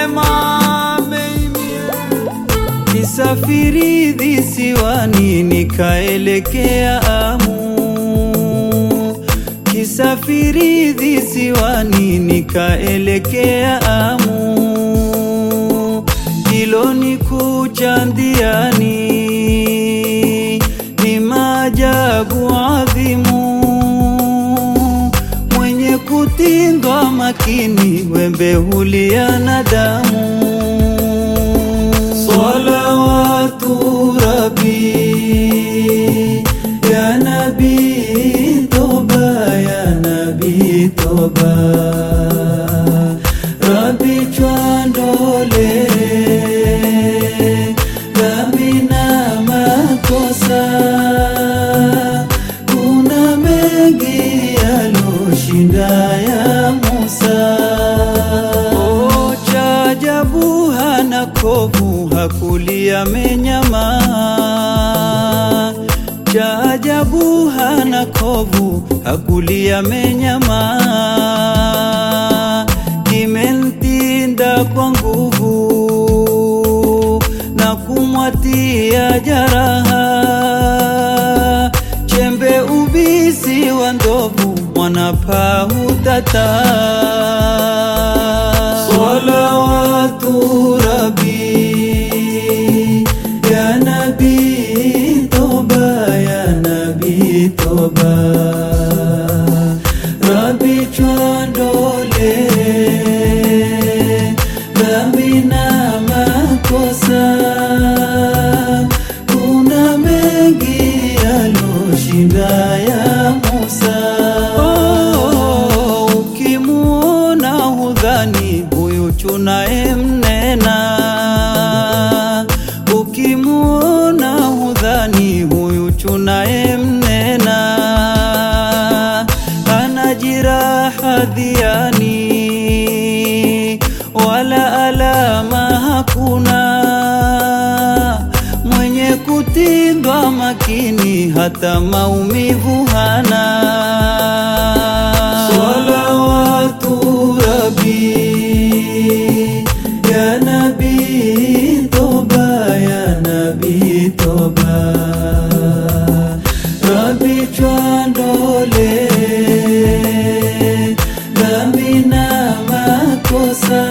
mwema baby. Kisafiri visiwani nikaelekea Amu, kisafiri visiwani nikaelekea Amu, hilo ni kucha ndiani, ni maajabu adhimu, mwenye kutindwa makini, wembe hulia na damu. Salawatu Rabbi ya Nabi toba ya Nabi toba Rabbi chwandole dhambi na makosa kuna mengi yaloshinda ya Musa Oh, cha ajabu hana kovu, hakulia menyama. Cha ajabu hana kovu, hakulia menyama. Kimemtinda kwa nguvu na kumwatia jaraha chembe ubisi wa ndovu mwanapaa hutata salawatu rabi ya nabi toba ya nabi toba rabi chwandole dhambi na makosa kuna mengi yaloshinda ya Musa. Oh, ukimuona hudhani huyu chunaye mnena, ukimuona hudhani huyu chunaye mnena, ana jiraha dhiani wala alama hakuna mwenye kutindwa makini hata maumivu hana. Salawatu Rabbi ya Nabi toba ya Nabi toba Rabbi chwandole dhambi na makosa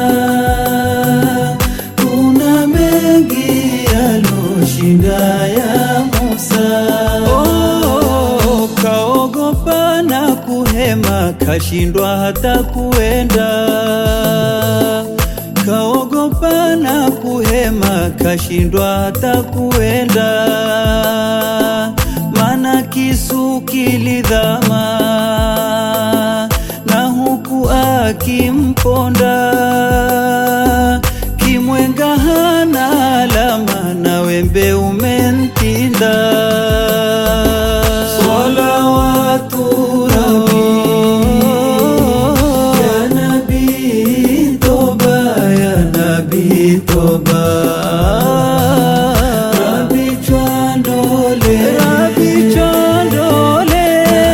kuna mengi yaloshinda ya Musa. Oh, kaogopa na kuhema, kashindwa hata kuenda. Kaogopa na kuhema, kashindwa hata kuenda. Mana kisu kilidhama na huku akimponda kimwenga hana alama na wembe umemtinda. Salawatu Rabbi ya Nabi toba ya Nabi toba Rabbi chwandole Rabbi chwandole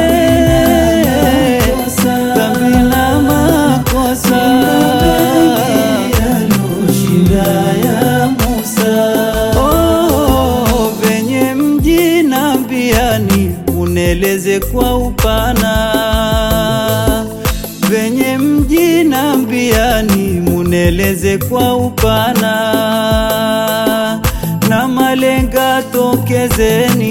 dhambi na makosa yaloshinda ya Musa. Oh, venye mji na mbiani uneleze kwa upana venye mji na mbiani muneleze kwa upana na malenga tokezeni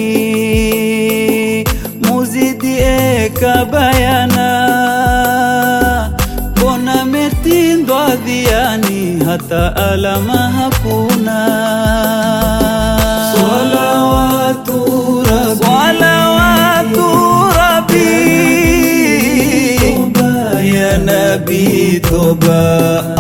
muzidi eka bayana mbona metindwa dhiani hata alama hakuna salawatu rabbi salawatu rabbi toba ya nabi toba